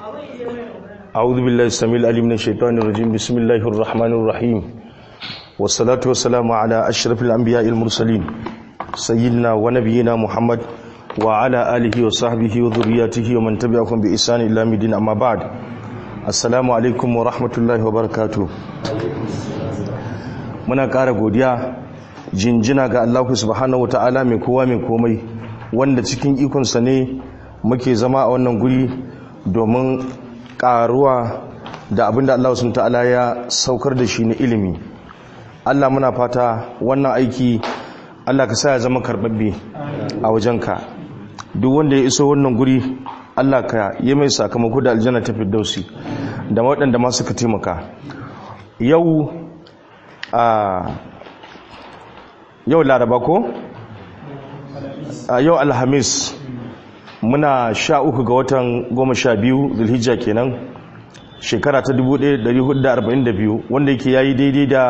أعوذ بالله السميع العليم من الشيطان الرجيم بسم الله الرحمن الرحيم والصلاة والسلام على أشرف الأنبياء المرسلين سيدنا ونبينا محمد وعلى آله وصحبه وذرياته ومن تبعهم بإحسان إلى مدين أما بعد السلام عليكم ورحمة الله وبركاته muna ƙara godiya jinjina ga Allah subhanahu ta'ala mai kowa mai komai wanda cikin ikonsa ne muke zama a wannan guri domin ƙaruwa da abinda Allah subhanahu ta'ala ya saukar da shi na ilimi Allah muna fata wannan aiki Allah ka sa ya zama karbabbe a wajenka duk wanda ya iso wannan guri Allah ka yi mai sakamako da aljanna ta firdausi da waɗanda ma suka taimaka yau a yau laraba ko a yau alhamis muna sha uku ga watan goma sha biyu zulhijja kenan shekara ta 1442 wanda yake yayi daidai da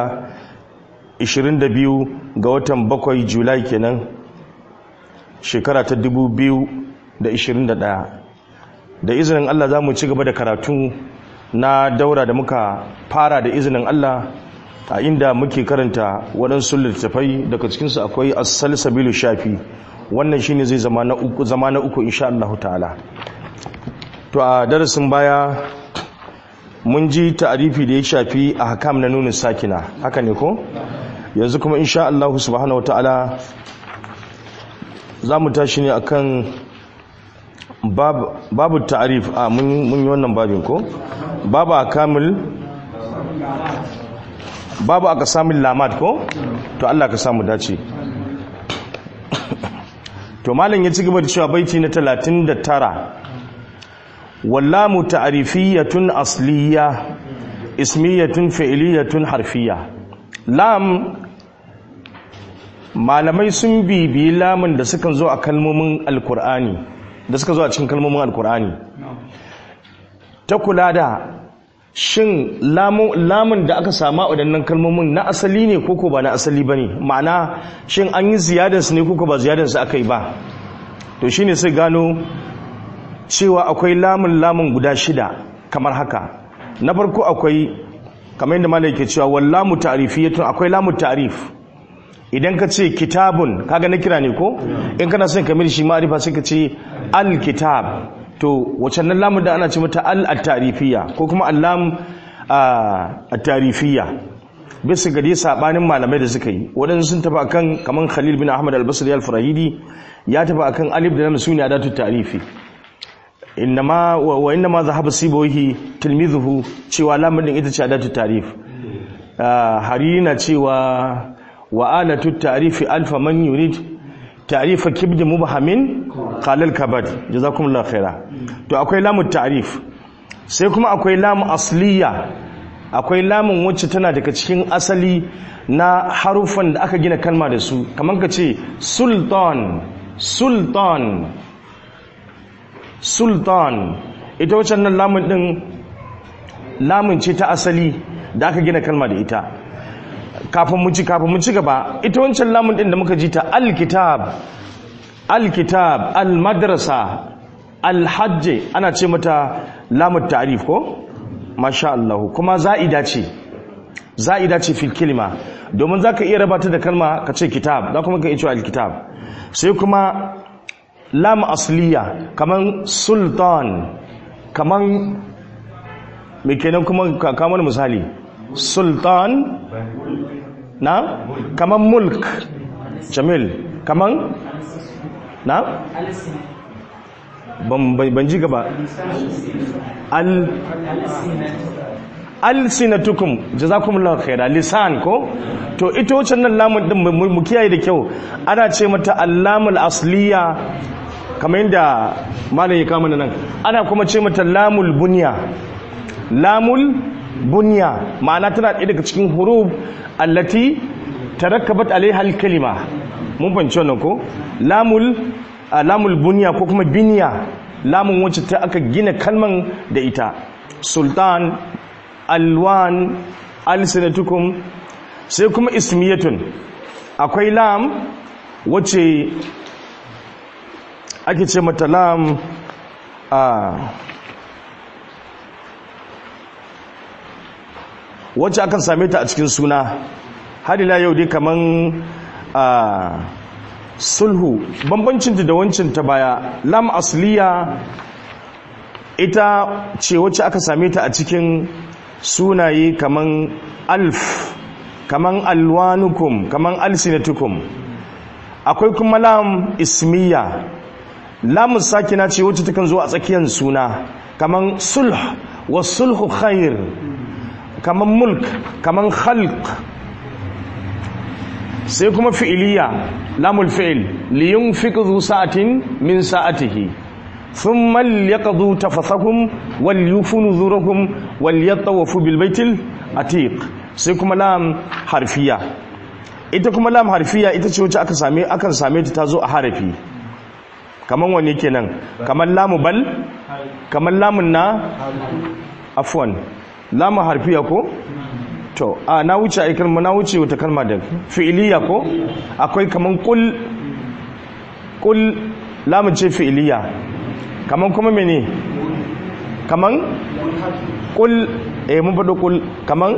22 ga watan bakwai julai kenan shekara ta 2021 da izinin Allah za mu ci gaba da karatu na daura da muka fara da izinin Allah a inda muke karanta waɗansu littattafai daga cikinsu akwai asal sabilu shafi wannan shine zai zama na uku zama na uku insha Allah ta'ala to a darasin baya mun ji ta'arifi da ya shafi a hakam na nunin sakina haka ne ko yanzu kuma insha Allah subhanahu ta'ala za mu tashi ne akan babu ta'arif a mun yi wannan babin ko babu akamul babu aka samun lamad ko to Allah ka samu dace to malam ya ci gaba da cewa baiti na 39 wallamu ta'rifiyatun asliya ismiyatun fi'liyatun harfiya lam malamai sun bibi lamun da suka zo a kalmomin alkur'ani da suka zo a cikin kalmomin alkur'ani ta kula da shin lamun da aka sama waɗannan kalmomin na asali ne koko ba na asali ba ne ma'ana shin an yi ziyadarsu ne koko ba ziyadarsu aka yi ba to shi ne sai gano cewa akwai lamun lamun guda shida kamar haka na farko akwai kamar yadda malai ke cewa wallamu ta'rifiyatun akwai lamu ta'rif idan ka ce kitabun kaga na kira ne ko in kana son kamar shi ma'arifa sai ka ce al-kitab to wacce nan lamun da ana ce mata al-tarifiyya ko kuma allam at-tarifiyya bisa ga dai sabanin malamai da suka yi wadansu sun tafi akan kaman Khalil bin Ahmad al-Basri al-Farahidi ya tafi akan alif da lam sune adatu tarifi innama wa innama zahaba sibawi tilmizuhu cewa lamun din ita ce adatu tarif harina cewa wa alatu tarifi alfa man yurid ta'rifa kibd mubhamin qala al-kabad jazakumullahu khaira to akwai lamu ta'rif sai kuma akwai lamu asliya akwai lamun wacce tana daga cikin asali na harufan da aka gina kalma da su kamar ka ce sultan sultan sultan ita wacce nan lamun din lamun ce ta asali da aka gina kalma da ita kafin mu ci kafin mu ci gaba ita wancan lamun din da muka ji ta alkitab alkitab almadrasa alhajj ana ce mata lamun ta'rif ko masha Allah kuma za'ida ce za'ida ce fil kalima domin zaka iya rabata da kalma ka ce kitab za kuma ka iya cewa alkitab sai kuma lam asliya kaman sultan kaman me kenan kuma kamar misali sultan na kaman mulk jamil kaman na ban ji gaba al alsinatukum jazakumullahu khaira lisan ko to ita wacce nan lamun din mu kiyaye da kyau ana ce mata allamul asliya kamar yadda malam ya kama nan ana kuma ce mata lamul bunya lamul bunya ma'ana tana ɗaya daga cikin huruf allati tarakkabat alaiha al-kalima mun fahimci wannan ko lamul lamul bunya ko kuma binya lamun wacce ta aka gina kalman da ita sultan alwan alsinatukum sai kuma ismiyatun akwai lam wacce ake ce mata lam a wacce akan same ta a cikin suna har ila yau dai kaman a sulhu bambancin da wancin ta baya lam asliya ita ce wacce aka same ta a cikin sunaye kaman alf kaman alwanukum kaman alsinatukum akwai kuma lam ismiya lamun sakina ce wacce takan zo a tsakiyar suna kaman sulh wa sulhu khair kaman mulk kaman khalq sai kuma fi'iliya lamul fi'il li yunfiq dhu sa'atin min sa'atihi thumma liyaqdu tafathahum wal yufu nuzurahum wal yatawafu bil baitil atiq sai kuma lam harfiya ita kuma lam harfiya ita ce wacce aka same akan same ta tazo a harafi kaman wanne kenan kaman lamu bal kaman lamun na afwan lamu harfiya ko to a na wuce a kalma na wuce wata kalma da fi'iliya ko akwai kaman kul kul lamun ce fi'iliya kaman kuma mene kaman kul eh mun faɗo kul kaman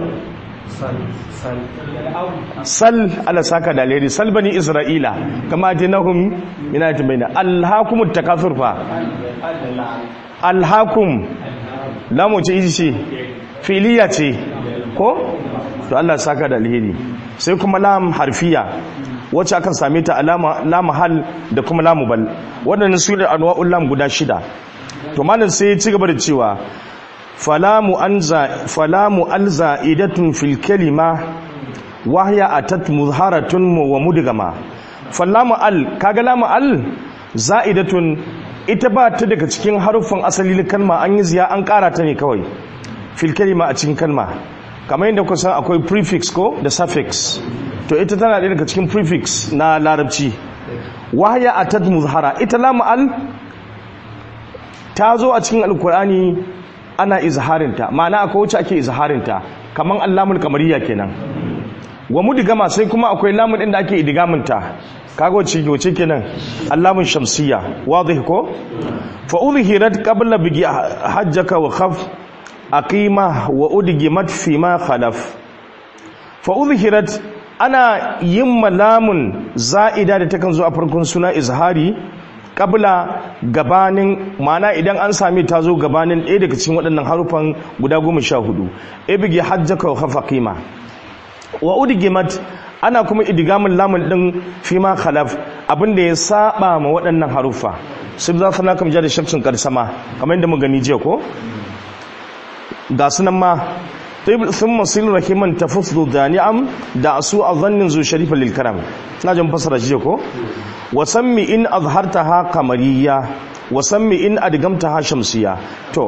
sal ala saka da alheri sal bani isra'ila kama jinahum ina ta baina alhakumut takathur fa alhakum lamu ce iji ce fi'iliya ce ko to Allah saka da alheri sai kuma lam harfiya wacce akan same ta alama lam hal da kuma lam bal wadannan su ne anwa'ul lam guda shida to malam sai ya ci gaba da cewa falamu anza falamu alza idatun fil kalima wa hiya atat muzharatun wa mudgama falamu al kaga lamu al za'idatun ita ba ta daga cikin haruffan asali kalma an yi ziya an kara ta ne kawai fil kalima a cikin kalma kamar yadda kuka san akwai prefix ko da suffix to ita tana ɗaya daga cikin prefix na larabci wahaya a tad muzhara ita lamu al ta zo a cikin alkur'ani ana izharinta ma'ana akwai wacce ake izharinta kamar allamul kamariya kenan wa mudigama sai kuma akwai lamun ɗin da ake idigaminta kaga wacce wace kenan allamun shamsiya wadih ko fa udhirat qabla bigi hajjaka wa khaf aqima wa udgimat fi ma khalaf fa udhirat ana yin malamun za'ida da takan zo a farkon suna izhari qabla gabanin mana idan an sami ta zo gabanin ɗaya daga cikin waɗannan harufan guda goma sha hudu ibigi hajjaka wa khafa qima wa udgimat ana kuma idgamin lamun din fi ma khalaf abinda ya saba ma waɗannan harufa sai za su na kam da shafcin karsama kamar yadda mu gani jiya ko ga sunan ma sun masil rahiman tafusdu da ni'am da su a zannin zu sharifa lil karam na jan fasara shi ko wa sammi in azhartaha qamariyya wa sammi in adgamtaha shamsiyya to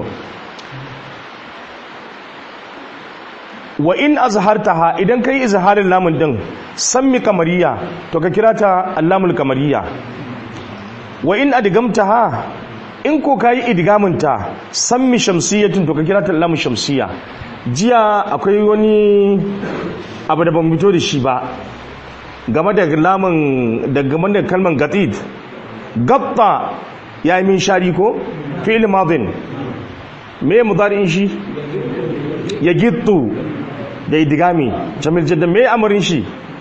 wa in azhartaha idan kai izharin lamun din sammi qamariyya to ka kira ta allamul qamariyya wa in adgamtaha in ko kayi idgaminta sammi shamsiyatin to ka kira ta lamu shamsiya jiya akwai wani abu da ban fito da shi ba game da lamun da game da kalman gatid gatta ya yi min shari ko fi'il madin me mudari'in shi ya gittu da idgami jamil jaddan me amarin shi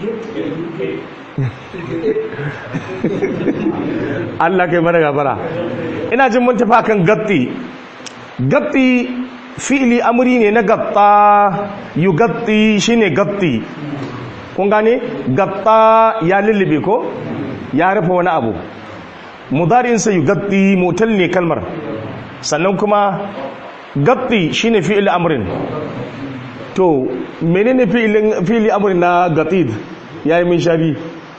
Allah kai mana gafara ina jin mun tafi kan gatti gatti fi'li amri ne na gatta yugatti shine gatti kun gane gatta ya lullube ko ya rufe wani abu mudarin sa yugatti motal ne kalmar sannan kuma gatti shine fi'li amrin to menene fi'lin fi'li amrin na gatid yayi min shari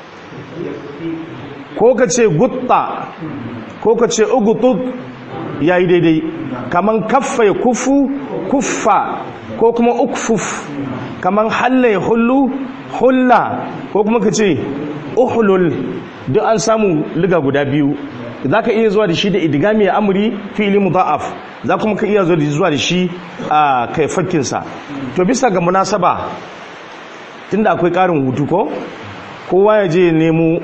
ko ka ce gutta ko ka ce ugutut ya yi daidai kaman kaffa ya kufu kuffa ko kuma ukfuf kaman halla ya hullu hulla ko kuma ka ce uhulul duk an samu liga guda biyu za ka iya zuwa da shi da idigami ya amuri fi'ili mudha'af za kuma ka iya zuwa da shi a kaifakinsa to bisa ga munasaba tunda akwai ƙarin hutu ko kowa ya je nemo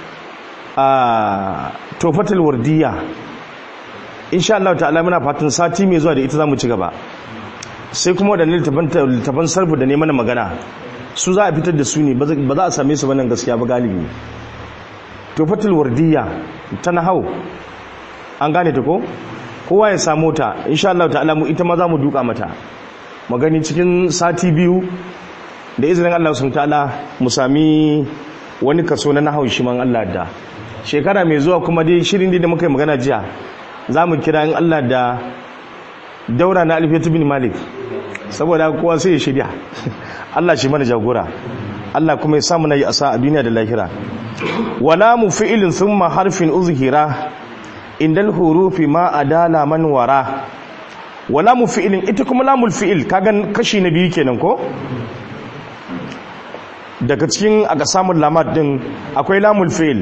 a tofatul wardiya insha Allah ta'ala muna fatan sati mai zuwa da ita zamu ci gaba sai kuma waɗannan littafan sarfu da neman magana su za a fitar da su ne ba za a same su wannan gaskiya ba galibi tufatul wardiya ta nahau an gane ta ko kowa ya samu ta insha Allah ta'ala mu ita ma za mu duka mata magani cikin sati biyu da izinin Allah sun ta'ala mu sami wani kaso na nahau shi man Allah da shekara mai zuwa kuma dai shirin da muka yi magana jiya za mu kira in Allah da daura na alfiyatu bin malik saboda kowa sai ya shirya Allah shi mana jagora Allah kuma ya samu na yi asa a duniya da lahira wala mu fi'ilin thumma harfin uzhira indal hurufi ma adala man wara wala mu fi'ilin ita kuma lamul fi'il kaga kashi na biyu kenan ko daga cikin aka samun lamar din akwai lamul fi'il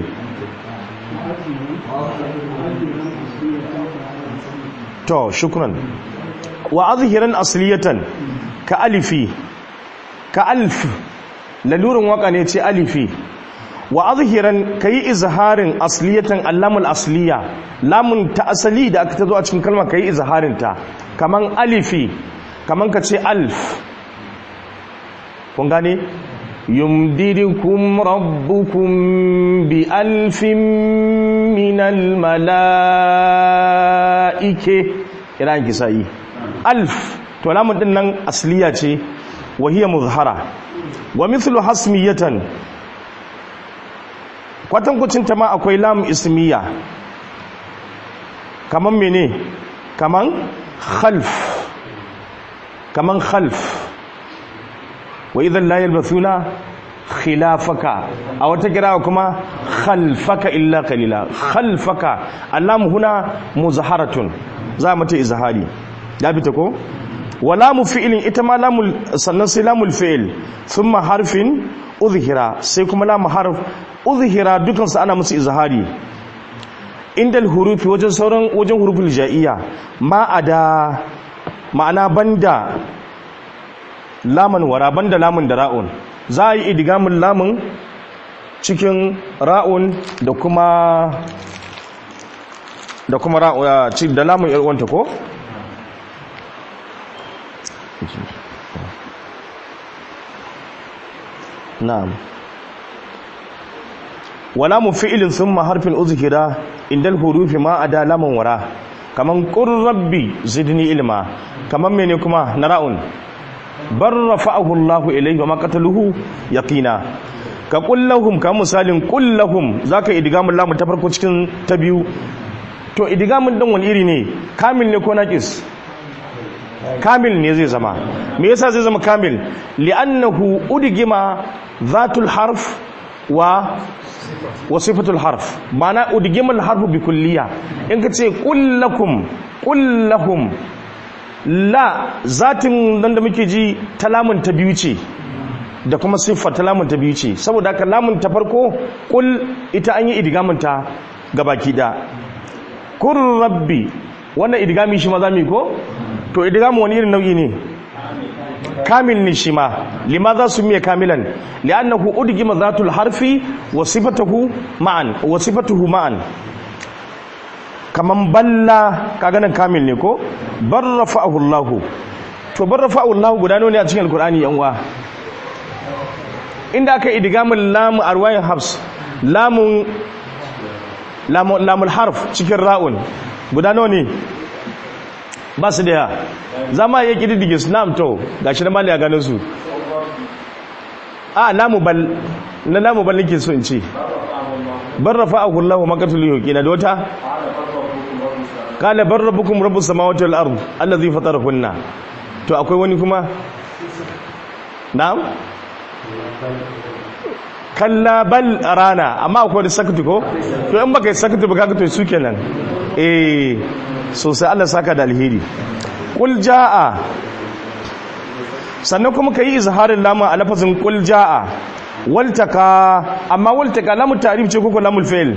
to shukran wa azhiran asliyatan ka alifi ka alf lalurin waka ne ce alifi wa azhiran kayi izharin asliyatan allamul asliya lamun ta asali da aka tazo a cikin kalma kayi izharin ta kaman alifi kaman ka ce alf kun gane yumdidukum rabbukum bi alfin minal mala'ike ina kisayi alf to lamun din nan asliya ce wa hiya muzhara wa mithlu hasmiyatan kwatankwacin ta ma akwai lam ismiya kaman mene kaman khalf kaman khalf wa idan la yalbathuna khilafaka a wata kira kuma khalfaka illa qalila khalfaka allam huna muzharatun za mu ta izhari ya bi ta ko wala mu fi'ilin ita ma lamul sannan sai lamul fi'il thumma harfin uzhira sai kuma lamu harf uzhira dukan su ana musu izhari indal hurufi wajen sauran wajen huruful ja'iyya ma ada ma'ana banda laman wara banda lamun da ra'un za a yi idigamin lamun cikin ra'un da kuma da kuma ra'un da lamun yarwanta ko na'am wala mu fi'ilin thumma harfin uzhira indal hurufi ma ada laman wara kaman qur rabbi zidni ilma kaman mene kuma na ra'un bar rafa'ahu Allahu ilayhi wa ma qataluhu yaqina ka kullahum ka misalin kullahum zaka idgamun lamu ta farko cikin ta biyu to idgamun din wani iri ne kamil ne ko naqis kamil ne zai zama me yasa zai zama kamil li'annahu udgima zatul harf wa wa sifatul harf mana udgima al harfu bi kulliya in ka ce kullakum kullahum la zatin nan da muke ji ta lamun ta biyu ce da kuma siffar ta lamun ta biyu ce saboda haka lamun ta farko kul ita an yi idgamin ta gabaki da kur rabbi wannan idgami shi ma zamu ko to idgamu wani irin nau'i ne kamil ne shi ma limadha sumiya kamilan li'annahu udgima zatul harfi wa sifatuhu ma'an wa sifatuhu ma'an kaman balla kaga nan kamil ne ko bar rafa'ahu Allah to bar rafa'ahu Allah guda ne a cikin alqur'ani yan uwa inda aka idgamul lam arwayin habs lamun lamul harf cikin ra'un guda ne ba su da ya zama ya kididdige su nam to gashi na mali a ganin su a lamu bal na lamu bal nake so in ce bar rafa'ahu Allah maqatul yuqina da wata kala bar rabbukum rabbus samawati wal ard allazi fatarahunna to akwai wani kuma na'am kalla bal rana amma akwai da sakatu ko to in baka yi sakatu ba kaga to su kenan eh sosai Allah saka da alheri qul jaa sannan kuma kai izharin lama a lafazin qul jaa waltaka amma waltaka lamu ta'rif ce ko lamul fi'l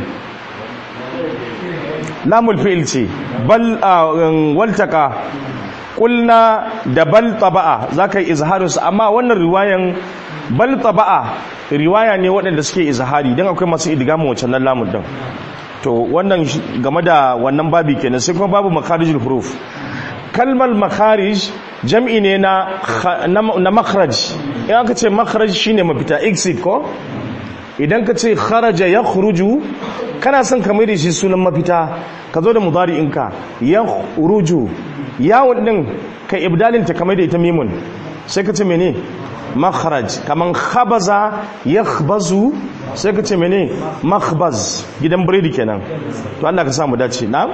lamul fi'il ce bal waltaka kulna da bal taba'a zaka yi izharin su amma wannan riwayan bal taba'a riwaya ne waɗanda suke izhari dan akwai masu idgamu wancan nan lamun din to wannan game da wannan babi kenan sai kuma babu makarijul huruf kalmar makarij jam'i ne na na makharaj in aka ce makharaj shine mafita exit ko idan ka ce kharaja ya khuruju kana son ka da shi sunan mafita ka zo da mudari'inka ya khuruju yawon din ka ibdalin ta kamar da ita mimun sai ka ce mene makharaj kaman khabaza yakhbazu sai ka ce mene makhbaz gidan biredi kenan to Allah ka samu dace na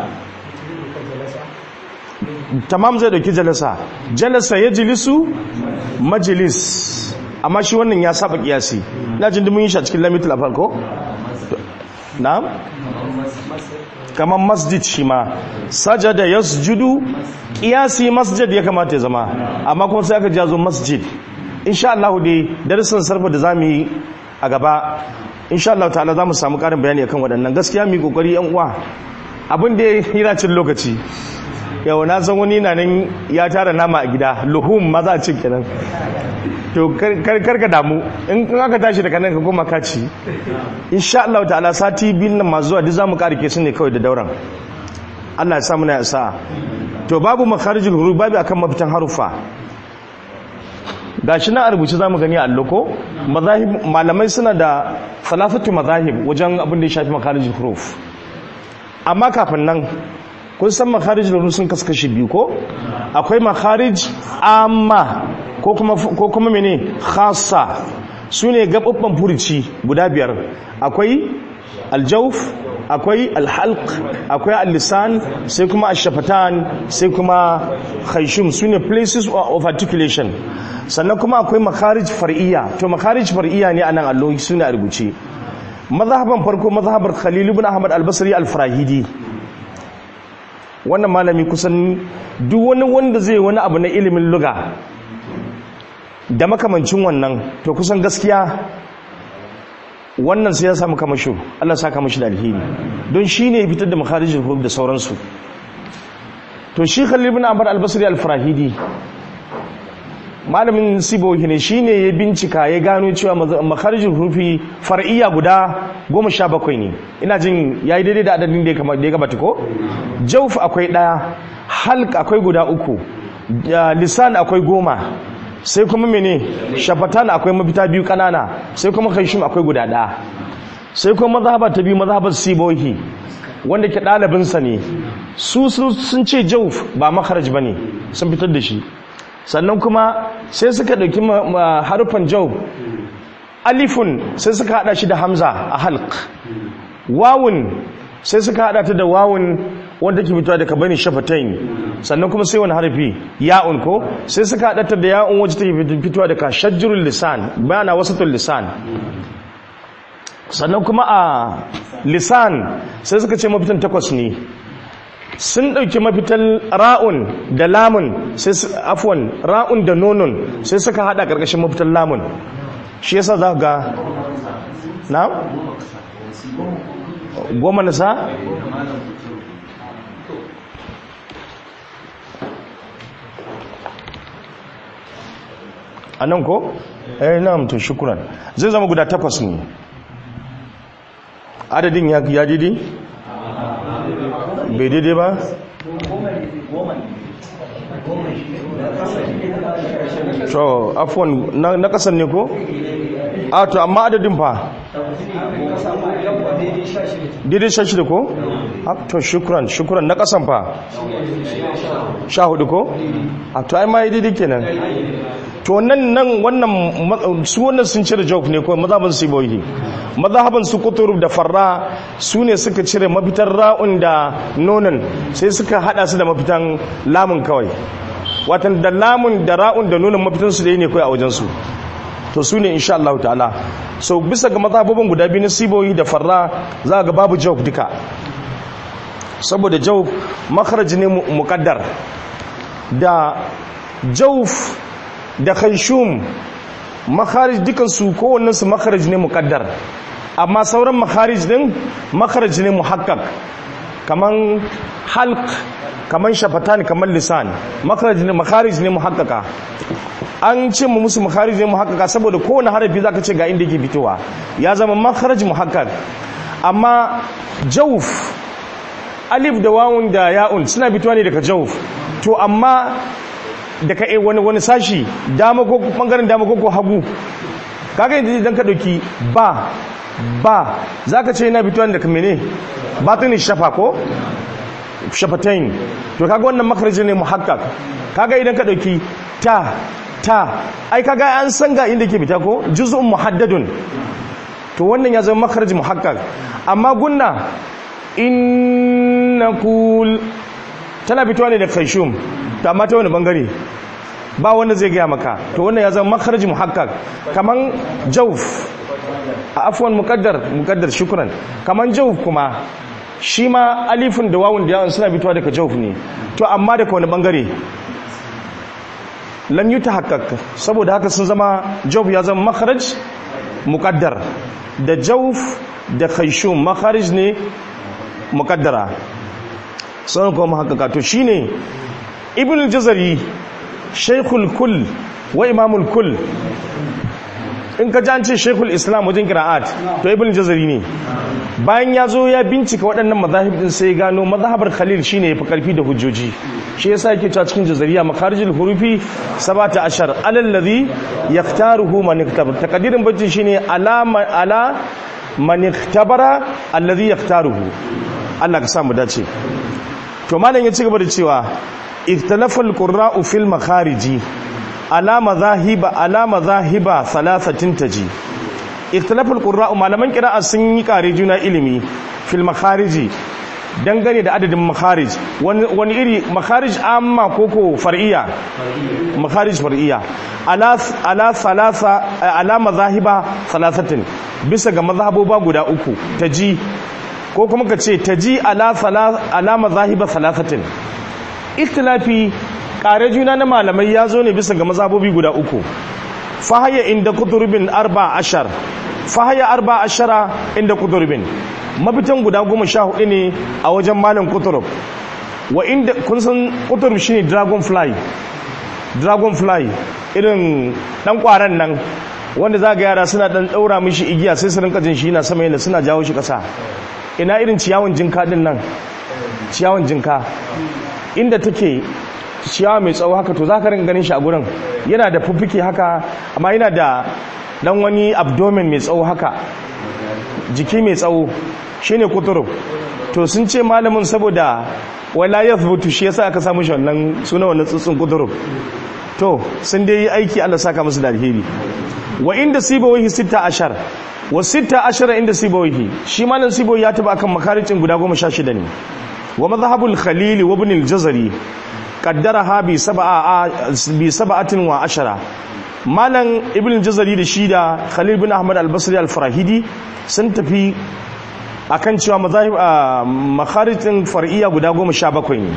tamam zai dauki jalasa jalasa yajlisu majlis amma shi wannan ya saba kiyasi na jin mun yi shi a cikin lamitul afal ko na'am kaman masjid shi ma sajada yasjudu kiyasi masjid ya kamata ya zama amma kuma sai aka jazo masjid insha Allah dai darasin sarfa da zamu yi a gaba insha Allah ta'ala zamu samu karin bayani akan waɗannan gaskiya mu kokari yan uwa abin da yana cin lokaci yau na san wani na nan ya tara nama a gida luhum ma za a cin kenan to kar ka damu in aka tashi daga nan ka koma ka ci insha Allah ta'ala sati biyun nan masu zuwa duk zamu karike su ne kawai da dauran Allah ya sa muna ya sa to babu makharijul huruf babu akan mafitan harufa gashi na rubuce zamu gani a alloko mazahib malamai suna da salafatu mazahib wajen abin da ya shafi makharijul huruf amma kafin nan kun san makharijul huruf sun kaskashi biyu ko akwai makharij amma ko kuma ko kuma mene khassa sune gababban furuci guda biyar akwai aljawf akwai alhalq akwai al-lisan sai kuma ash-shafatan sai kuma khayshum sune places of articulation sannan kuma akwai makharij far'iyya to makharij far'iyya ne anan allo sune a rubuce mazhaban farko mazhabar Khalil ibn Ahmad al-Basri al-Farahidi wannan malami kusan duk wani wanda zai wani abu na ilimin lugha da makamancin wannan to kusan gaskiya wannan sai ya samu kamasho Allah saka mashi da alheri don shi ne fitar da makharijul huruf da sauransu to shi Khalil ibn Ahmad al-Basri al-Farahidi malamin sibohi ne shine ya bincika ya gano cewa makharijul hurufi far'iyya guda 17 ne ina jin yayi daidai da adadin da ya gabata ko jawf akwai daya halq akwai guda uku lisan akwai goma sai kuma mene shafatan akwai mafita biyu kanana sai kuma kaishim akwai guda ɗaya sai kuma mazhabar ta biyu mazhabar sibohi wanda ke ɗalibinsa ne su sun ce jauf ba makaraj ba ne sun fitar da shi sannan kuma sai suka ɗauki harufan jauf alifun sai suka haɗa shi da hamza a halk wawun sai suka haɗa ta da wawun wanda ke fitowa daga bani shafatain sannan kuma sai wani harfi ya'un ko sai suka haɗa ta da ya'un wacce take fitowa daga shajjurul lisan bayana wasatul lisan sannan kuma a lisan sai suka ce mafitan takwas ne sun ɗauki mafitan ra'un da lamun sai afwan ra'un da nonun sai suka haɗa ƙarƙashin mafitan lamun shi yasa za ga na goma na sa a nan ko? eh na mutu shukuran zai zama guda takwas ne adadin ya didi? bai daidai ba? to afwan na kasan ne ko? a to amma adadin fa? daidai sha shida ko? to shukuran shukuran na kasan fa? sha hudu ko? a to ai ma yi daidai kenan to nan nan wannan su wannan sun cire jawf ne ko mazhaban su boyi mazhaban su kutub da farra su ne suka cire mafitar ra'un da nonon sai suka hada su da mafitan lamun kawai watan da lamun da ra'un da nonon mafitan su dai ne kai a wajen su to su ne insha Allah ta'ala so bisa ga mazhabobin guda biyu na siboyi da farra za ga babu jawf duka saboda jawf makharaj ne muqaddar da jawf da khaishum makharij dukansu kowannensu makharij ne muqaddar amma sauran makharij din makharij ne muhakkak kaman halq kaman shafatan kaman lisan makharij ne makharij ne muhakkaka an ce mu musu makharij ne muhakkaka saboda kowane harafi zaka ce ga inda yake fitowa ya zama makharij muhakkak amma jawf alif da wawun da ya'un suna fitowa ne daga jawf to amma daga wani wani sashi dama ko bangaren dama ko hagu kaga idan ka dauki ba ba zaka ce yana fitowa daga mene batini shafa ko shafatain to kaga wannan makarji ne muhakkak kaga idan ka dauki ta ta ai kaga an san ga inda ke fita ko juz'un muhaddadun to wannan ya zama makarji muhakkak amma gunna innakul tana fitowa ne da kaishum to amma ta wani bangare ba wanda zai gaya maka to wannan ya zama makarji muhakkak kaman jauf a afwan muqaddar muqaddar shukran kaman jauf kuma shi ma alifin da wawun da yawon suna fitowa daga jauf ne to amma daga wani bangare lam yi ta haƙaƙa saboda haka sun zama jauf ya zama makaraj muƙaddar da jauf da kaishun makaraj ne muƙaddara sun kuma haƙaƙa to shi ne ibn jazari shaikul kul wa imamul kul in ka ji ce shekul islam wajen kira'at to ibn jazari ne bayan ya zo ya bincika waɗannan mazahib din sai gano mazhabar khalil shine yafi karfi da hujjoji shi yasa yake cewa cikin jazariya makharijul hurufi 17 alal ladhi yaktaruhu man iktabar takdirin bajin shine alama ala man iktabara alladhi yaktaruhu Allah ka sa mu dace to malam ya ci gaba da cewa ikhtalafal qurra'u fil makhariji ala mazahiba ala mazahiba thalathatin taji ikhtilaful qurra'u malaman qira'a sun yi kare juna ilimi fil makhariji dangane da adadin makharij wani iri makharij amma koko far'iyya makharij far'iyya ala ala thalatha ala mazahiba thalathatin bisa ga mazhaboba guda uku taji ko kuma ka ce taji ala ala mazahiba thalathatin ikhtilafi kare juna na malamai ya zo ne bisa ga mazhabobi guda uku fahaya inda kuturbin arba ashar fahaya arba ashara inda kuturbin mafitan guda goma sha hudu ne a wajen malam kuturub wa inda kun san kuturub shine dragonfly dragonfly irin dan kwaran nan wanda za ga yara suna dan daura mishi igiya sai su rinka jin shi yana sama yana suna jawo shi kasa ina irin ciyawan jinka din nan ciyawan jinka inda take ciyawa mai tsawo haka to za ka rinka ganin shi a gurin yana da fuffuke haka amma yana da dan wani abdomen mai tsawo haka jiki mai tsawo shine kuturu to sun ce malamin saboda wala yathbutu shi yasa aka samu shi wannan suna wannan tsutsun kuturu to sun dai yi aiki Allah saka musu da alheri wa inda sibawahi 16 wa 16 inda sibawahi shi malam sibawahi ya taba akan makaricin guda 16 ne wa madhhabul khalil wa ibn al-jazari qaddaraha bi sab'a bi sab'atin wa ashara malam ibn jazari da shi da khalil bin ahmad al-basri al-farahidi sun tafi akan cewa mazahib makharijin far'iyya guda 17 ne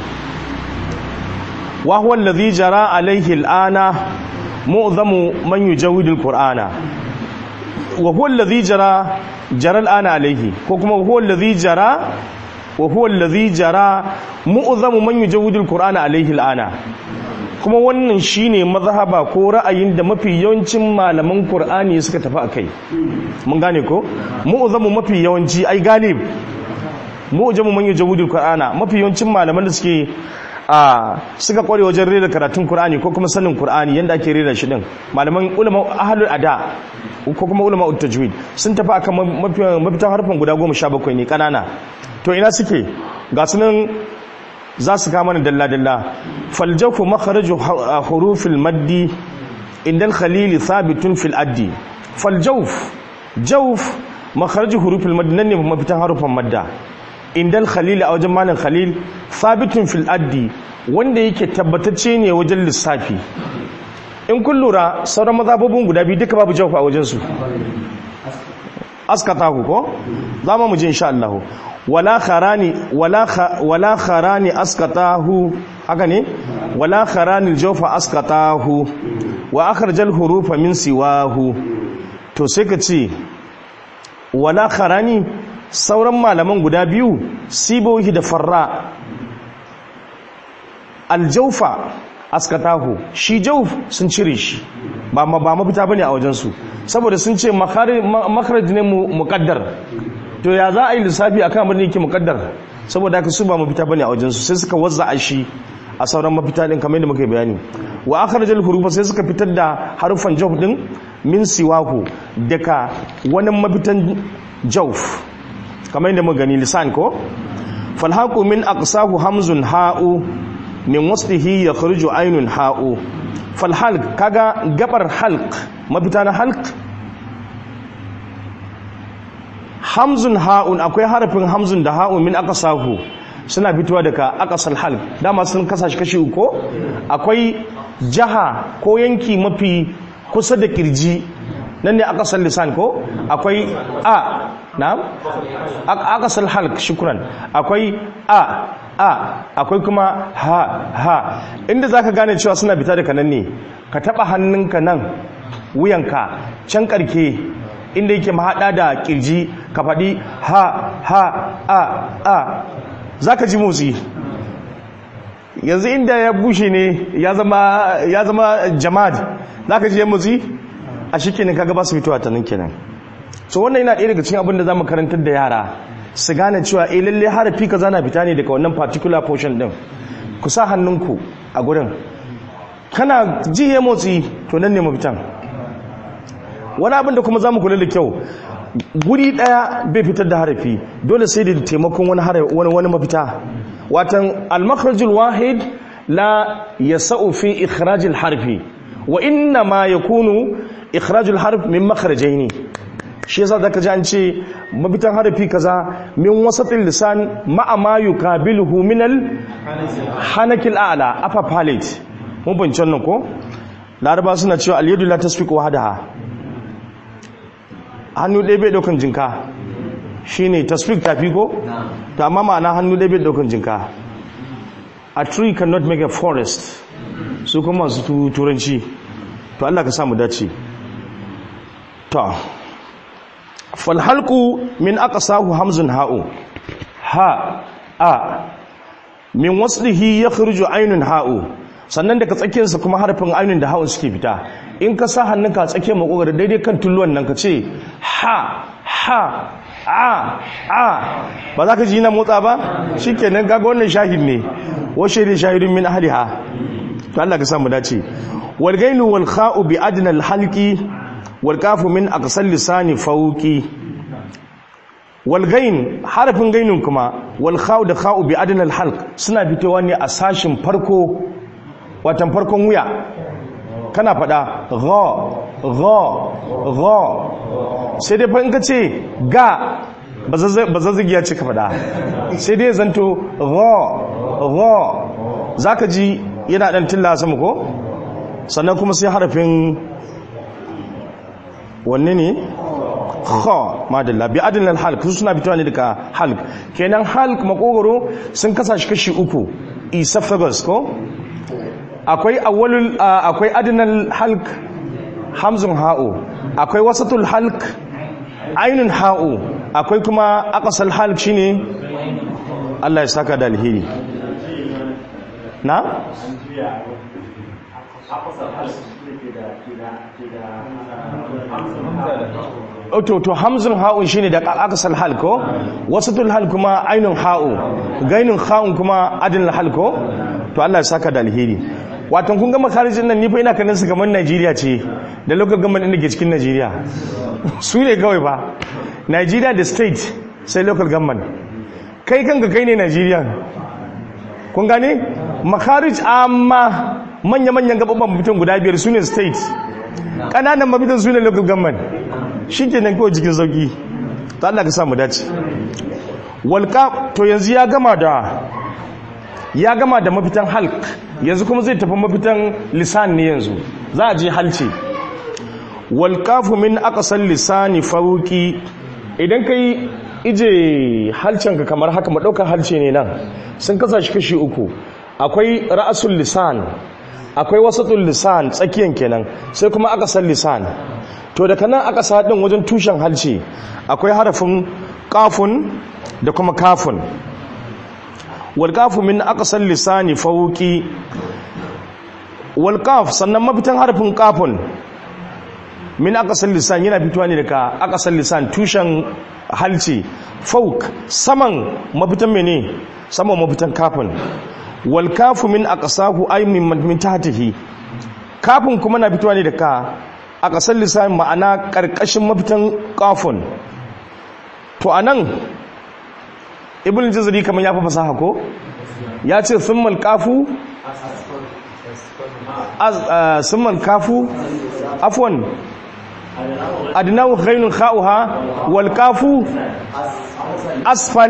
wa huwa alladhi jara alayhi al-ana mu'zamu man yujawidu al-qur'ana wa huwa alladhi jara jara al-ana alayhi ko kuma huwa alladhi jara wa huwa alladhi jara mu'zamu man yujawidu al-qur'ana alayhi al-ana kuma wannan shine mazhaba ko ra'ayin da mafi yawancin malaman Qur'ani suka tafi akai mun gane ko mu'zamu mafi yawanci ai galib mu'jamu man yajawidul Qur'ana mafi yawancin malaman da suke a suka kware wajen rera karatun Qur'ani ko kuma sanin Qur'ani yanda ake rera shi din malaman ulama ahlul ada ko kuma ulama tajwid sun tafi akan mafi mafitan harfan guda 17 ne kanana to ina suke ga sunan za su kama ni dalla-dalla faljafu makharaju hurufil maddi indan khalili thabitun fil addi faljauf jauf makharaju hurufil maddi nan ne mafitan harufan madda indan khalili a wajen malin khalil thabitun fil addi wanda yake tabbatacce ne wajen lissafi in kun lura sauran mazababin guda biyu duka babu jauf a wajensu askatahu ko za mu ji insha Allah wala kharani wala wala kharani askatahu haka ne wala kharani jawfa askatahu wa akhrajal hurufa min siwahu to sai ka ce wala kharani sauran malaman guda biyu sibohi da farra aljawfa askatahu shi jawf sun cire shi ba ba mafita bane a wajen su saboda sun ce makharaj ne muqaddar to ya za a yi lissafi akan abin da yake muqaddar saboda haka su ba mafita bane a wajen su sai suka wazza shi a sauran mafita din kamar yadda muka bayani wa akhrajal hurufa sai suka fitar da harufan jawf din min siwahu daga wani mafitan jawf kamar yadda muka gani lisan ko falhaqu min aqsahu hamzun ha'u min waslihi yakhruju aynun ha'u falhalq kaga gabar halq mafita na halq hamzun ha'un akwai harafin hamzun da ha'un min aqsahu suna fitowa daga aqsal halq dama sun kasashe kashi uku akwai jaha ko yanki mafi kusa da kirji nan ne aqsal lisan ko akwai a na'am aqsal halq shukran akwai a a akwai kuma ha ha inda zaka gane cewa suna fita daga nan ne ka taba hannunka nan wuyanka can karke inda yake mahada da kirji ka faɗi ha ha a a za ka ji motsi yanzu inda ya bushe ne ya zama jama'ad za ka ji ya motsi a shi kenan kaga ba su fitowa ta nan kenan so wannan yana ɗaya daga cikin abin da za mu karantar da yara su gane cewa eh lalle harafi ka zana fita ne daga wannan particular portion din ku sa hannunku a gurin kana ji ya motsi to nan ne mafitan wani abin da kuma za mu kula da kyau guri daya bai fitar da harafi dole sai da taimakon wani wani wani mafita watan al-makhrajul wahid la yasau fi ikhrajil harfi wa inna ma yakunu ikhrajul harf min makhrajaini shi yasa zaka ji an ce mafitan harafi kaza min wasatil lisan ma'a ma yukabiluhu min al-hanakil a'la upper palate mun bincin nan ko laraba suna cewa al-yadu la tasfiqu wahdaha hannu ɗaya bai ɗaukan jinka shi ne tasfik tafi ko? to amma ma'ana hannu ɗaya bai ɗaukan jinka a tree cannot make a forest su kuma su turanci to Allah ka samu dace to falhalku min aka sahu hamzun ha'u ha a min waslihi ya khirju ainun ha'u sannan daga tsakiyarsa kuma harfin ainun da ha'un suke fita in ka sa hannunka a tsakiyar makogar daidai kan tulluwan nan ka ce ha ha a a ba za ka ji na motsa ba shi kenan gaga wannan shahid ne washe da shahidun min ahliha to Allah ka samu dace wal gainu wal kha'u bi adna al halqi wal kafu min aqsal lisani fawqi wal gain harafin gainun kuma wal kha'u da kha'u bi adna al halq suna fitowa ne a sashin farko watan farkon wuya kana fada gha gha gha sai dai fa in ka ce ga ba zazzagi ya ce ka fada sai dai zanto gha gha zaka ji yana dan tilla sama ko sannan kuma sai harafin wanne ne kha madalla bi adnal halq su suna fitowa ne daga halq kenan halq makogoro sun kasa shi kashi uku esophagus ko akwai awwalul akwai adnal halq hamzun ha'u akwai wasatul halq ainun ha'u akwai kuma aqsal halq shine Allah ya saka da alheri na to to hamzun ha'un shine da aqsal halq ko wasatul halq kuma ainun ha'u gainun ha'un kuma adnal halq ko to Allah ya saka da alheri watan kun ga makarijin nan ni fa ina kanin su kamar Najeriya ce da local government din da ke cikin Najeriya su ne kawai ba Najeriya da state sai local government kai kanka kai ne Najeriya kun gane makarij amma manya-manyan gababan mafitan guda biyar su ne state ƙananan mafitan su ne local government shi ke nan kawai jikin sauki ta Allah ka samu dace walƙa to yanzu ya gama da ya gama da mafitan halk yanzu kuma zai tafi mafitan lisan ne yanzu za a je halce walƙafu min aqsal lisani fauki idan kai ije halcenka kamar haka maɗaukar halce ne nan sun kasa shi kashi uku akwai ra'asul lisan akwai wasatul lisan tsakiyan kenan sai kuma aqsal lisan to daga nan aka sa din wajen tushen halce akwai harafin qafun da kuma kafun walƙafu min aqsal lisani fawqi walƙaf sannan mafitan harfin ƙafun min aqsal lisan yana fitowa ne daga aqsal lisan tushen halci fawq saman mafitan mene saman mafitan kafun walƙafu min aqsahu ay min min tahtihi kafin kuma na fitowa ne da ka a ƙasar lissamin ma'ana ƙarƙashin mafitan kafin to a nan ibn jazari kamar ya fi fasaha ko ya ce sun malkafu sun malkafu afwan adinawu ghainun kha'uha walkafu asfal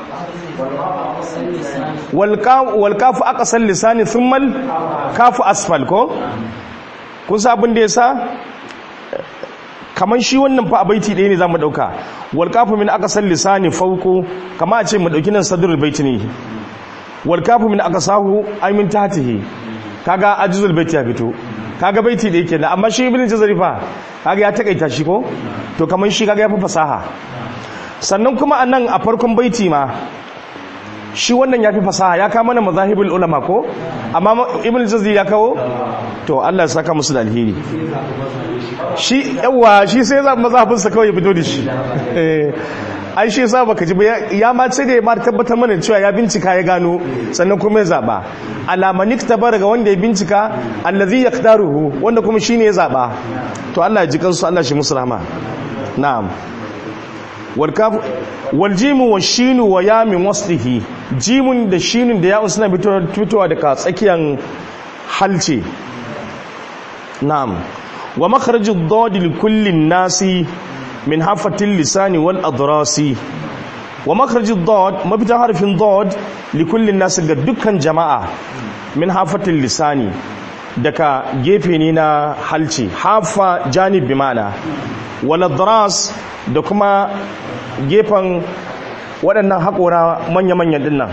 walkafu aqsal lisani thumma kafu asfal ko kun sa abin da yasa kaman shi wannan fa baiti ɗaya ne zamu dauka walkafu min aqsal lisani fawqu kama a ce mu dauki nan sadrul baiti ne walkafu min aqsahu ay min tahtihi kaga ajzul baiti ya fito kaga baiti da yake amma shi ibn jazari fa kaga ya takaita shi ko to kaman shi kaga ya fi fasaha sannan kuma anan a farkon baiti ma shi wannan ya fi fasaha ya kama mana mazahibul ulama ko amma ibn jazari ya kawo to Allah ya saka musu da alheri shi yawa shi sai za mazhabin sa kawai ya fito da shi eh ai shi yasa baka ji ya ma ce da ma tabbatar mana cewa ya bincika ya gano sannan kuma ya zaba alamanik tabara ga wanda ya bincika allazi yaqdaruhu wanda kuma shine ya zaba to Allah ya ji kansu Allah shi musu rahma na'am wal kaf wal jimu wa shinu wa ya min waslihi jimun da shinun da ya'un suna fitowa daga tsakiyan halce na'am wa makharajud dad li kulli nasi min hafatil lisani wal adrasi wa makharajud dad mafitan harfin dad li kulli nasi ga dukkan jama'a min hafatil lisani daga gefe ne na halce hafa janib bi mana wal adras da kuma gefen waɗannan haƙora manya-manyan dinnan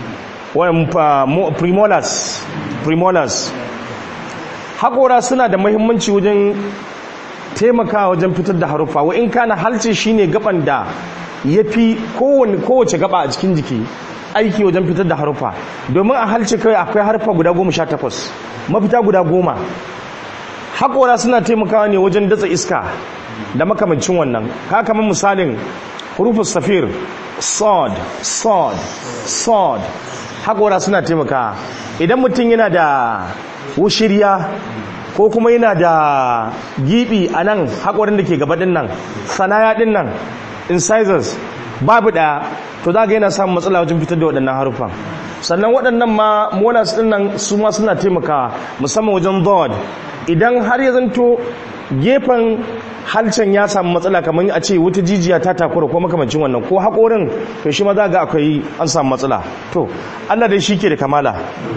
premolars premolars haƙora suna da mahimmanci wajen taimakawa wajen fitar da haruffa wa in kana halce shine gaban da ya fi kowace gaba a cikin jiki aiki wajen fitar da haruffa domin a halce kawai akwai haruffa guda goma sha takwas mafita guda goma haƙora suna taimakawa ne wajen datsa iska da makamancin wannan ka kamar misalin hurufin safir sod sod sod haƙora suna taimaka idan mutum yana da wushiriya ko kuma yana da gibi a nan haƙorin da ke gabaɗin nan sanaya ɗin nan incisors babu ɗaya to za ga yana samun matsala wajen fitar da waɗannan haruffan sannan waɗannan ma monas ɗin nan su ma suna taimaka musamman wajen dod idan har ya zanto gefen halcin ya samu matsala kamar a ce wata jijiya ta takura ko makamancin wannan ko haƙorin to shi ma za ga akwai an samu matsala to Allah dai shi ke da kamala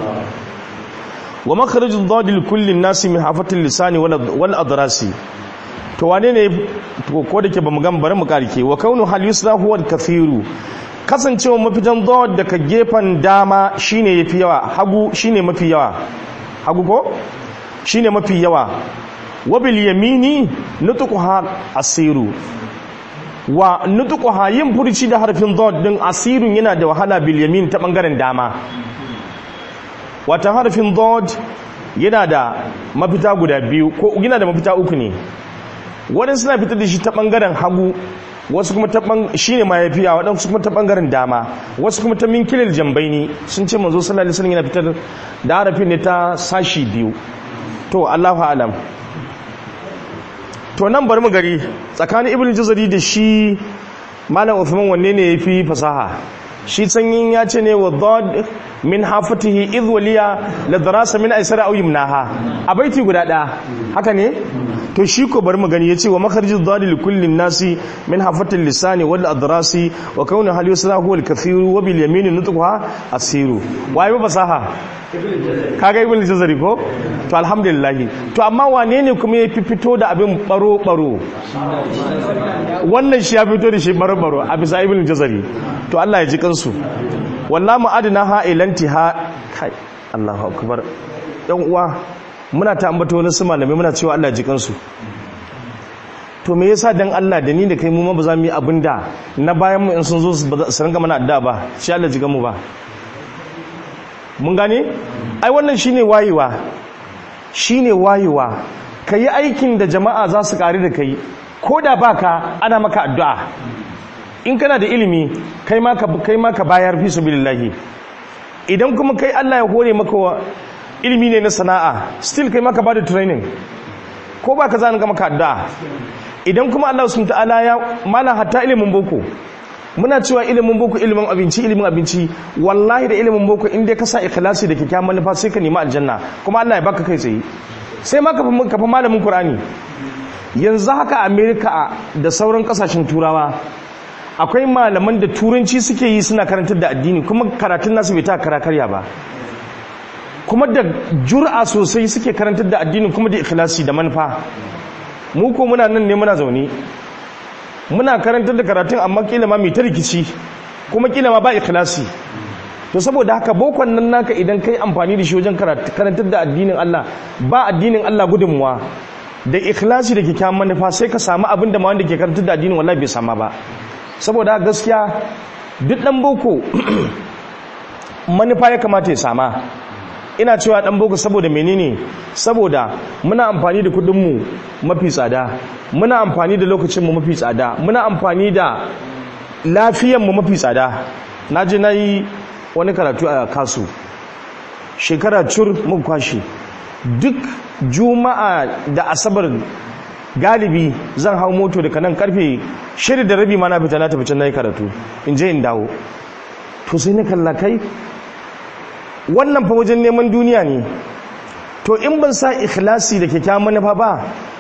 wa makharajul dadil kullin nasi min hafatil lisani wal adrasi to wane ne ko da ke bamu gan bari mu karike wa kaunu hal yusra huwa kathiru kasancewa mafitan dad daga gefen dama shine yafi yawa hagu shine mafi yawa hagu ko shine mafi yawa wabil yamini nutuquha asiru wa nutuquha yin furci da harfin dad din asirun yana da wahala bil yamin ta bangaren dama wata harfin dad yana da mafita guda biyu ko yana da mafita uku ne wadansu suna fitar da shi ta bangaren hagu wasu kuma ta shine ma yafiya wadansu kuma ta bangaren dama wasu kuma ta minkilil jambaini sun ce manzo sallallahu alaihi wasallam yana fitar da harafin ne ta sashi biyu to Allahu a'lam to nan bari mu gari tsakanin ibn jazari da shi malam uthman wanne ne yafi fasaha shi sanyin ya ce ne wa dad min hafatihi idh waliya la darasa min aisara aw yumnaha a baiti guda ɗaya haka ne to shi ko bari mu gani yace wa makharij dad li kulli nasi min hafatil lisani wal adrasi wa kauna hal yusra huwa al kathir wa bil yamin nutqha asiru wai ba fasaha kaga ibn jazari ko to alhamdulillah to amma wane ne kuma ya fito da abin baro baro wannan shi ya fito da shi baro baro a bisa ibn jazari to Allah ya ji kansu wallahi adna ha ilantiha kai Allahu akbar yan uwa muna ta ambato wani su malamai muna cewa Allah ya ji kansu to me yasa dan Allah da ni da kai mu ma ba za mu yi abinda na bayan mu in sun zo su ringa mana addu'a ba shi Allah ji mu ba mun gane ai wannan shine wayewa shine wayewa kayi aikin da jama'a za su kare da kai ko da baka ana maka addu'a in kana da ilimi kai ma ka kai ma ka bayar fi sabilillahi idan kuma kai Allah ya hore maka ilimi ne na sana'a still kai maka bada training ko ba ka zani ga maka addu'a idan kuma Allah subhanahu ta'ala ya mala hatta ilimin boko muna cewa ilimin boko ilimin abinci ilimin abinci wallahi da ilimin boko in dai ka sa ikhlasi da kyakkyawan manufa sai ka nemi aljanna kuma Allah ya baka kai tsaye sai ma ka fa malamin Qur'ani yanzu haka America da sauran kasashen turawa akwai malaman da turanci suke yi suna karantar da addini kuma karatun nasu bai ta kara karya ba kuma da jur'a sosai suke karantar da addini kuma da ikhlasi da manufa mu ko muna nan ne muna zaune muna karantar da karatun amma kila ma mai ta rikici kuma kila ma ba ikhlasi to saboda haka bokon nan naka idan kai amfani da shi wajen karantar da addinin Allah ba addinin Allah gudunmuwa da ikhlasi da kyakkyawan manufa sai ka samu abin da ma wanda ke karantar da addinin wallahi bai sama ba saboda gaskiya duk dan boko manufa ya kamata ya sama ina cewa dan boko saboda menene saboda muna amfani da kudinmu mafi tsada muna amfani da lokacinmu mafi tsada muna amfani da lafiyanmu mafi tsada na je na yi wani karatu a kasu shekara cur mun kwashe duk juma'a da asabar galibi zan hau moto daga nan karfe shida da rabi ma na fita na tafi can na yi karatu in je in dawo to sai na kalla kai wannan fa wajen neman duniya ne to in ban sa ikhlasi da kyakkyawan manufa ba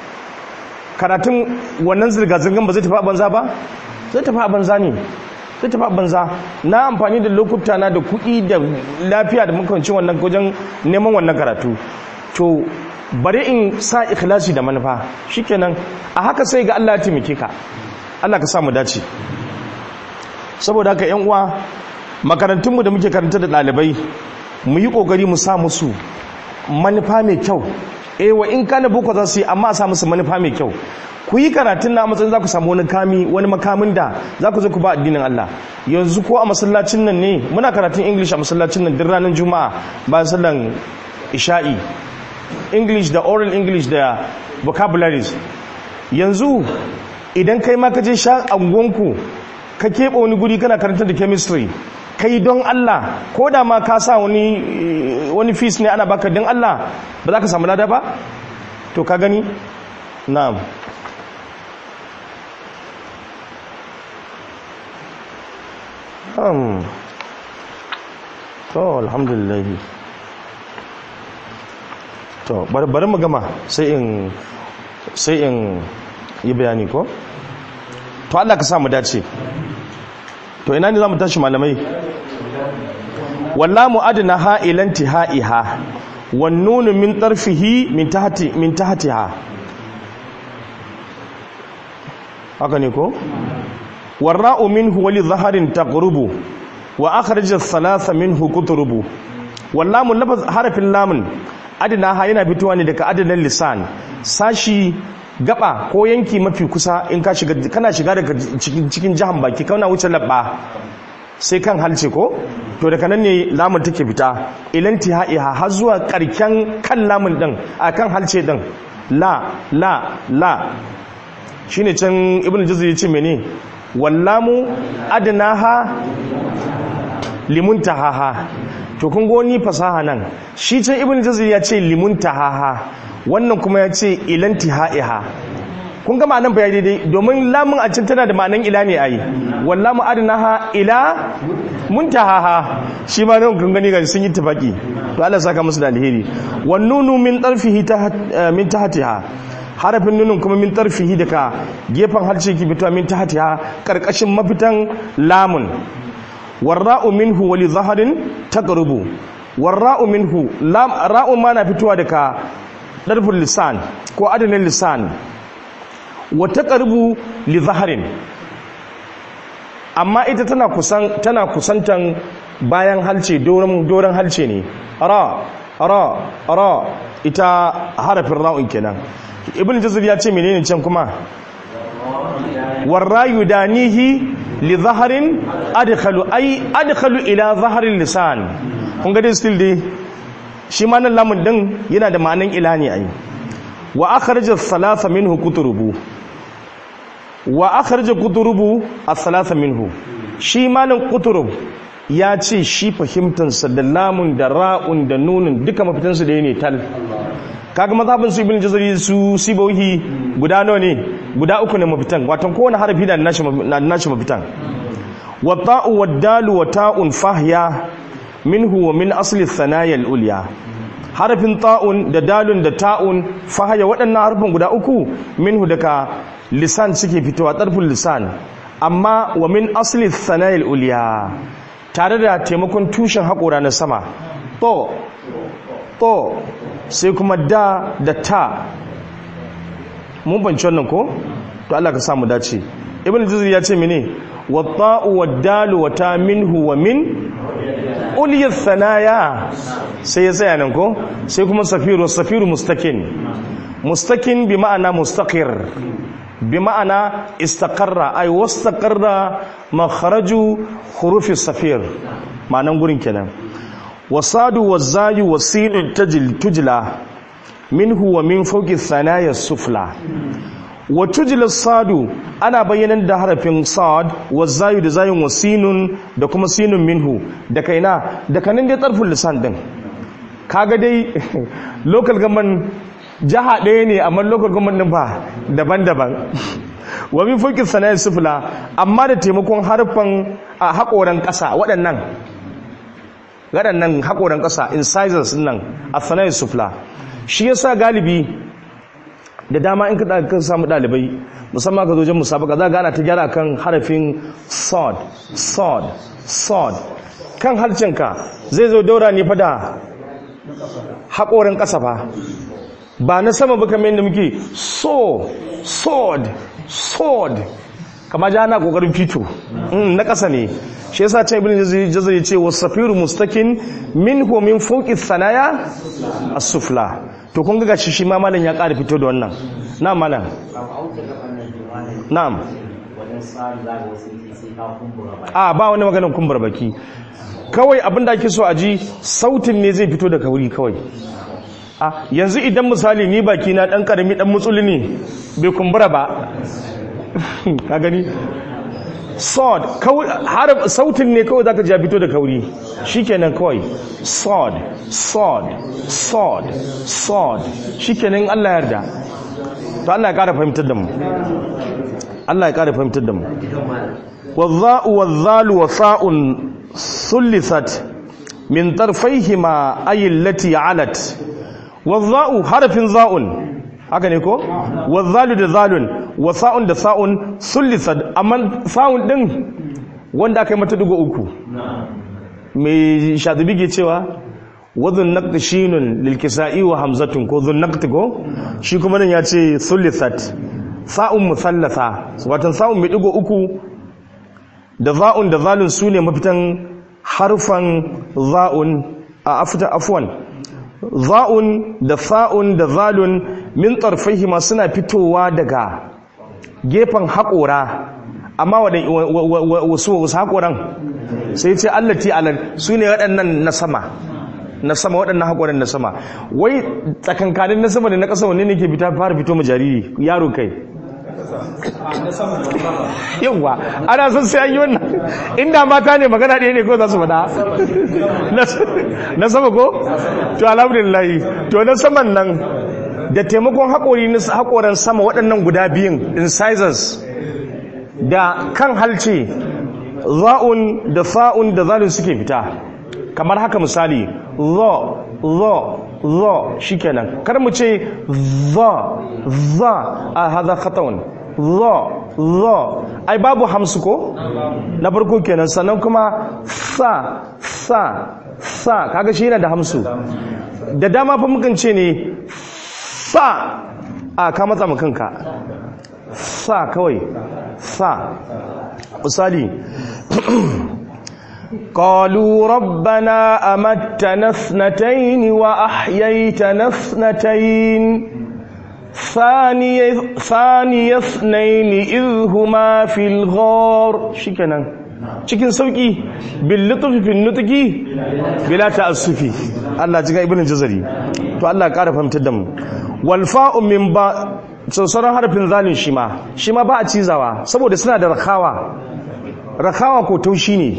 karatun wannan zirga-zirgan ba zai tafi a banza ba zai tafi a banza ne zai tafi a banza na amfani da lokuta na da kuɗi da lafiya da makamancin wannan wajen neman wannan karatu to bari in sa ikhlasi da manufa shikenan a haka sai ga Allah ya taimake ka Allah ka samu dace saboda haka yan uwa makarantunmu da muke karanta da ɗalibai mu yi ƙoƙari mu sa musu manufa mai kyau eh wa in kana boko za su yi amma a sa musu manufa mai kyau ku yi karatun na matsayin za ku samu wani kami wani makamin da za ku zo ku ba addinin Allah yanzu ko a masallacin nan ne muna karatun english a masallacin nan duk ranar juma'a bayan sallan isha'i english da oral english da vocabularies yanzu idan kai ma ka je sha angonku ka keɓe wani guri kana karantar da chemistry kai don Allah ko da ma ka sa wani wani fees ne ana baka don Allah ba za ka samu lada ba to ka gani na'am um to alhamdulillah to bari mu gama sai in sai in yi bayani ko to Allah ka samu dace to ina ne za mu tashi malamai wallamu adna ha ilanti ha'iha wan nunu min tarfihi min tahti min tahtiha haka ne ko warra'u minhu wali dhaharin taqrubu wa akhraj ath-thalatha minhu qutrubu wallamu lafaz harafin lamun adna ha yana fitowa ne daga adnan lisan sashi gaba ko yanki mafi kusa in ka shiga kana shiga daga cikin cikin jahan baki kana wuce labba sai kan halce ko to daga nan ne lamun take fita ilanti ha'iha har zuwa karken kan lamun din a kan halce din la la la shine can ibn juzri yace mene wallamu adnaha limuntahaha to kun go ni fasaha nan shi can ibn juzri ya ce limuntahaha wannan kuma ya ce ilanti ha'iha kun ga ma'anan bayani daidai domin lamun a cin tana da ma'anan ila ne ayi wallamu adnaha ila muntahaha shi ma nan kun gani ga sun yi tafaki to Allah saka musu da alheri wan nunu min tarfihi min tahtiha harafin nunun kuma min tarfihi daga gefen harshe ki fito min tahtiha karkashin mafitan lamun warra'u minhu wali zaharin taqrubu warra'u minhu lam ra'u ma na fitowa daga darful lisan ko adanin lisan wa taqrubu li zaharin amma ita tana kusan tana kusantan bayan halce doron doron halce ne ra ra ra ita harafin ra'un kenan ibn jazir ya ce menene can kuma warrayu danihi li zaharin adkhalu ay adkhalu ila zaharin lisan kun ga dai still dai shi ma nan lamun din yana da ma'anan ila ne ai wa akhraja thalatha minhu kuturubu wa akhraja kuturubu ath-thalatha minhu shi ma nan kuturub ya ce shi fahimtansa da lamun da ra'un da nunin duka mafitansu da ya ne tal kaga mazhabin su ibn jazari su sibohi guda nawa ne guda uku ne mafitan watan kowane harafi na da nashi mafitan wa ta'u wa dalu wa ta'un fahya minhu wa min asli thanaya al-ulya harafin ta'un da dalun da ta'un fahya waɗannan harfin guda uku minhu daga lisan suke fitowa tarfin lisan amma wa min asli thanaya al-ulya tare da taimakon tushen haƙora na sama to to sai kuma da da ta mun banci wannan ko to Allah ka samu dace ibn juzri ya ce mene wa ta'u wa dalu wa ta minhu wa min uliyat thanaya sai ya tsaya nan ko sai kuma safiru safiru mustakin mustakin bi ma'ana mustaqir bi ma'ana istaqarra ay wastaqarra makharaju hurufi safir ma'anan gurin kenan wasadu wazayu wasinu tajil tujla minhu wa min fawqi thanaya sufla wa tujla sadu ana bayyanan da harafin sad wazayu da zayun wasinun da kuma sinun minhu da kaina da kanin dai tarful lisan din kaga dai local government jaha ɗaya ne amma local government din fa daban-daban wa min fawqi thanaya sufla amma da taimakon harfan a haƙoran ƙasa waɗannan waɗannan haƙoran ƙasa incisors nan a thanaya sufla shi yasa galibi da dama in ka samu ɗalibai musamman ka zo jan musabaka za gana ta gyara kan harafin sod sod sod kan harcinka zai zo daura ne fada haƙoran ƙasa fa ba na sama ba kamar yadda muke so sword sword kama ja na kokarin fito na ƙasa ne shi yasa ta ibn jazari ce wasafiru mustakin min hu min fawqi thanaya as-sufla to kun ga gashi shi ma malam ya ƙara fito da wannan na'am malam na'am a ba wani maganar kumbura baki kawai abinda ake so a ji sautin ne zai fito da kauri kawai a yanzu idan misali ni baki na dan karami dan mutsuli ne bai kumbura ba ka gani sod har sautin ne kawai zaka ja fito da kauri shikenan kawai sod sod sod sod shikenan Allah ya yarda to Allah ya kara fahimtar da mu Allah ya kara fahimtar da mu wadha'u wadhalu wa sa'un sullisat min tarfayhima ay allati 'alat wadha'u harfin za'un haka ne ko wadhalu da zalun wa sa'un da sa'un sullisat amma sa'un din wanda aka yi mata dugo uku mai shadibi ke cewa wadhun naqd shinun lil kisa'i wa hamzatun ko dhun naqd ko shi kuma nan ya ce sullisat sa'un musallasa watan sa'un mai dugo uku da za'un da zalun su ne mafitan harfan za'un a afta afwan za'un da fa'un da zalun min tsarfaihi suna fitowa daga gefen haƙora amma wasu wasu haƙoran sai ce allati alal su ne waɗannan na sama na sama waɗannan haƙoran na sama wai tsakankanin na sama da na ƙasa wanne ne ke fara fito ma jariri yaro kai yawwa ana son sai an yi wannan inda mata ne magana ɗaya ne ko za su faɗa na sama ko to alhamdulillah to na saman nan da taimakon haƙori na haƙoran sama waɗannan guda biyun incisors da kan halce za'un da fa'un da zalun suke fita kamar haka misali zo zo zo shikenan kar mu ce za za a haza khatawun za za ai babu hamsu ko na farko kenan sannan kuma sa sa sa kaga shi yana da hamsu da dama fa mukan ce ne sa a ka matsa mu kanka sa kawai sa misali قالوا ربنا أمتنا اثنتين وأحييتنا اثنتين ثاني ثاني اثنين إذ هما في الغار شكرا cikin sauki bil lutfi fil nutqi bila ta'assufi Allah ji ga ibn jazari to Allah ƙara fahimtar da mu wal fa'u min ba sauran harfin zalin shi ma shi ma ba a cizawa saboda suna da rakawa rakawa ko taushi ne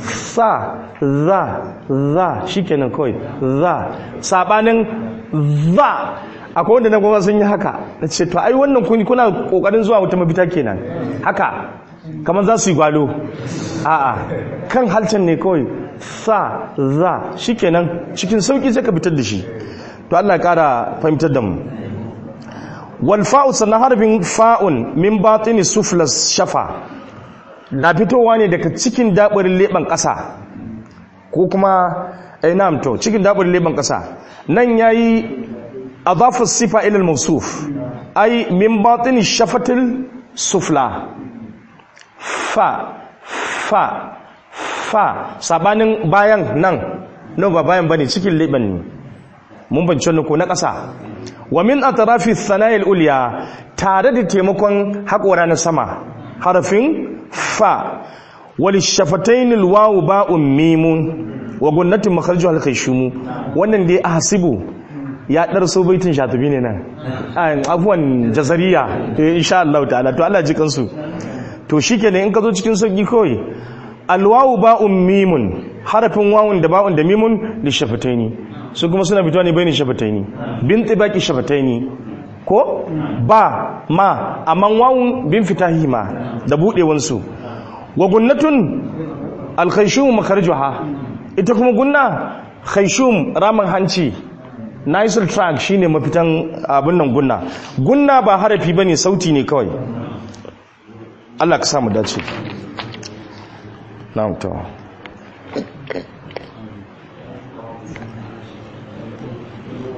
sa za za shikenan kawai za sabanin za akwai wanda na goma sun yi haka na ce to ai wannan kun kuna kokarin zuwa wata mafita kenan haka kamar za su yi gwalo a'a kan halcan ne kawai sa za shikenan cikin sauki sai ka fitar da shi to Allah ya kara fahimtar da mu wal fa'u sannan harfin fa'un min batini suflas shafa na fitowa ne daga cikin dabarin leban ƙasa ko kuma eh na'am to cikin dabarin leban ƙasa nan yayi adafa sifa ila al-mawsuf ay min batini shafatil sufla fa fa fa sabanin bayan nan no ba bayan bane cikin leban ne mun bance ko na ƙasa wa min atrafi thanayil ulya tare da taimakon haƙora na sama harafin fa wal shafatayn al wawu ba'un mimun wa gunnatin makharju al khayshum wannan dai ahsibu ya dar so baitin shatubi ne nan afwan jazariya to insha Allah ta'ala to Allah ji kansu to shikenan in ka zo cikin sauki kawai al wawu ba'un mimun harafin wawun da ba'un da mimun li shafataini su kuma suna fitowa ne bayanin shafataini bin tibaki shafataini ko ba ma amma wawun bin fitahi ma da budewansu wa gunnatun alkhayshum makarjuha ita kuma gunna khayshum raman hanci nasal track shine mafitan abin nan gunna gunna ba harafi bane sauti ne kawai Allah ka samu dace na'am to